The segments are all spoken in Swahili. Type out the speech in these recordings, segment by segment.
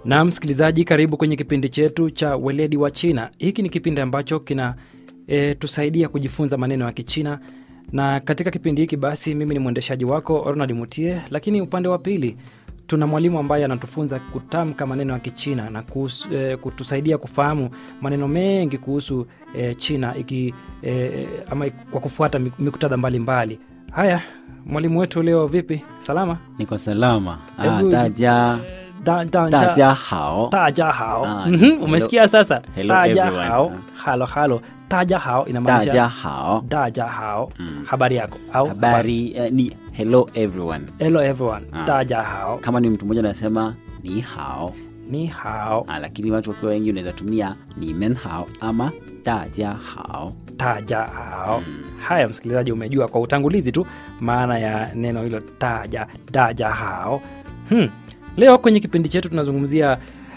Na msikilizaji, karibu kwenye kipindi chetu cha weledi wa China. Hiki ni kipindi ambacho kina e, tusaidia kujifunza maneno ya Kichina, na katika kipindi hiki basi mimi ni mwendeshaji wako Ronald Mutie, lakini upande wa pili tuna mwalimu ambaye anatufunza kutamka maneno ya Kichina na kuhusu, e, kutusaidia kufahamu maneno mengi kuhusu e, China iki, e, ama kwa kufuata miktadha mbalimbali. Haya, mwalimu wetu leo vipi? Salama? niko salama ah, Hebu- daja Da, da, daja hao taja hao Ah, Mhm, hello- umesikia sasa hello taja everyone. hao Ah. halo halo taja hao inamaanisha daja hao daja hao Mm. habari yako au habari eh, ni hello everyone hello everyone Ah. taja hao kama ni mtu mmoja anasema ni hao ni hao ah, lakini watu wakiwa wengi unaweza tumia ni men hao ama daja hao taja hao haya msikilizaji umejua kwa utangulizi tu maana ya neno hilo taja daja hao hmm. leo kwenye kipindi chetu tunazungumzia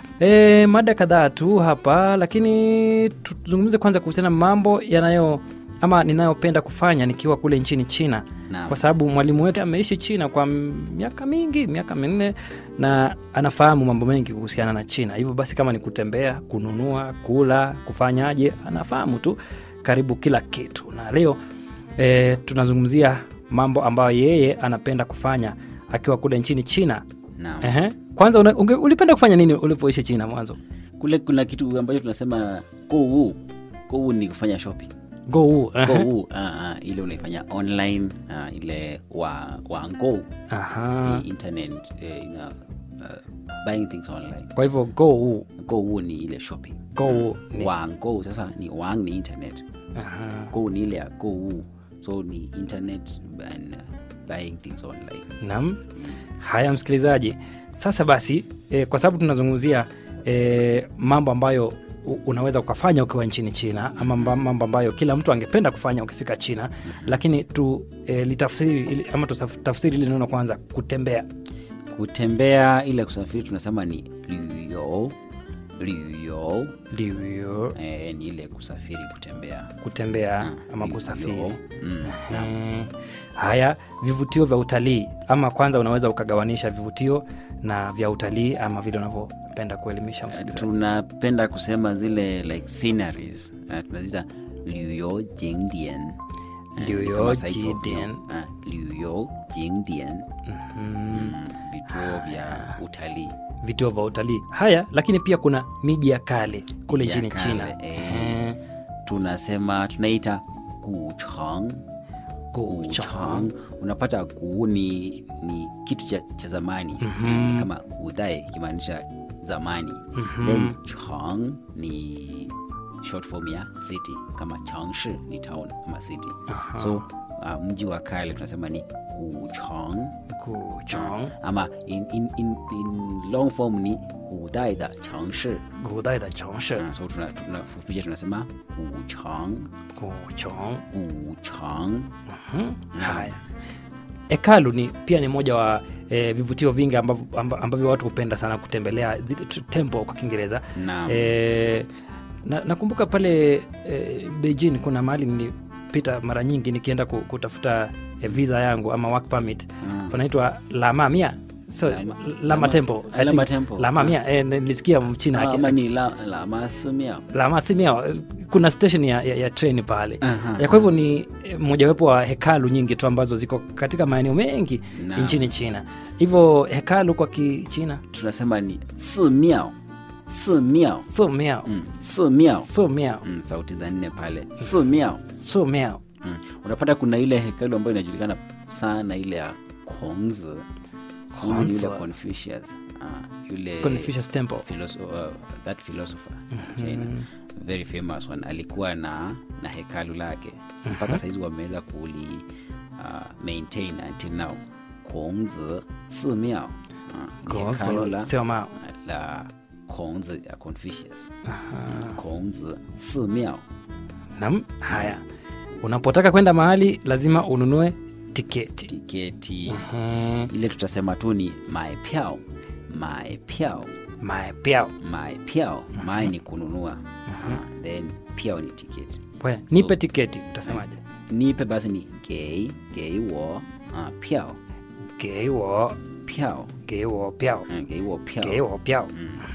e, mada kadhaa tu hapa lakini tuzungumze kwanza kuhusiana na mambo yanayo ama ninayopenda kufanya nikiwa kule nchini china Naam. kwa sababu mwalimu wetu ameishi china kwa miaka mingi miaka minne na anafahamu mambo mengi kuhusiana na china hivyo basi kama ni kutembea kununua kula kufanyaje anafahamu tu karibu kila kitu na leo e, tunazungumzia mambo ambayo yeye anapenda kufanya akiwa kule nchini china Naam. Ehe. kwanza una, unge, ulipenda kufanya nini ulipoishi china mwanzo kule kuna kitu ambacho tunasema kou kou ni kufanya shopping go kou ah, ah, ile unaifanya online ah, ile wa wango Aha. ni internet eh, ina, uh, buying things online kwa hivyo go go ni ile shopping go ni wango sasa ni wang ni internet Aha. go ni ile ya go so ni internet and uh, buying things online Naam. Haya msikilizaji, sasa basi e, kwa sababu tunazungumzia e, mambo ambayo u- unaweza ukafanya ukiwa nchini China ama mba- mambo ambayo kila mtu angependa kufanya ukifika China, lakini tu e, litafsiri ili- ama tutafsiri ile neno kwanza, kutembea. kutembea ile kusafiri tunasema ni liyo liyo Ndivyo eh, ni ile kusafiri kutembea kutembea Ah, ama liyo. kusafiri. mm. Mm. Haya, vivutio vya utalii, ama kwanza unaweza ukagawanisha vivutio na vya utalii ama vile unavyopenda kuelimisha msikilizaji. tunapenda kusema zile like sceneries uh, tunazita liyo jingdian Liyo jingdian. liyo jingdian Mm. vituo vya utalii vituo vya utalii haya lakini pia kuna miji ya kale kule Ya nchini kale, china eh. Eh, tunasema tunaita guchang Guchang. unapata guu ni, ni kitu cha, cha zamani Mhm. ni kama udai ikimaanisha zamani Mhm. then chang ni short form ya city kama changshi ni town ama city Aha. so uh, mji wa kale tunasema ni guchang Guchang. ama in, in, in, in long form ni gudai da changshi Gudai da Changshe. Ah, so tunafupisha tuna, tunafupisha tunasema guchang Guchang. guchang Mhm. haya hekalu ni pia ni moja wa eh, vivutio vingi ambavyo, amba- ambavyo watu hupenda sana kutembelea zile tu- temple kwa kiingereza Naam. eh, na, nakumbuka pale eh, beijing kuna mahali nilipita mara nyingi nikienda ku- kutafuta eh, visa yangu ama work permit Mm. panaitwa lamamia so, Lama- lama, Lama- temple I Lama think- Temple. lamamia eh, nilisikia mchina Ah, aki- ama ni la, la masimia lama simia kuna station ya, ya, ya treni pale Aha. ya kwa hivyo ni eh, mojawapo wa hekalu nyingi tu ambazo ziko katika maeneo mengi Naam. nchini china hivyo hekalu kwa kichina tunasema ni simiao simiao so miao mm. simiao so miao mm, sauti za nne pale simiao so miao mm. unapata kuna ile hekalu ambayo inajulikana sana ile ya Kongzi Kongzi ni yule Kongzi. Confucius ah, yule Confucius temple philosopher, uh, that philosopher China very famous one alikuwa na na hekalu lake mpaka saizi wameweza kuli uh, maintain until now Kongzi Simiao uh, ni hekalu la, sio mao la Kongzi ya Confucius Kongzi Simiao nam haya unapotaka kwenda mahali lazima ununue tiketi tiketi Mhm. ile tutasema tu ni maepiao maepiao maepiao maepiao mae ni kununua uh, then piao ni tiketi We, nipe tiketi utasemaje nipe basi ni gei gei wo uh, piao geiwo piao geiwo piao uh, gei wo piao geiwo piao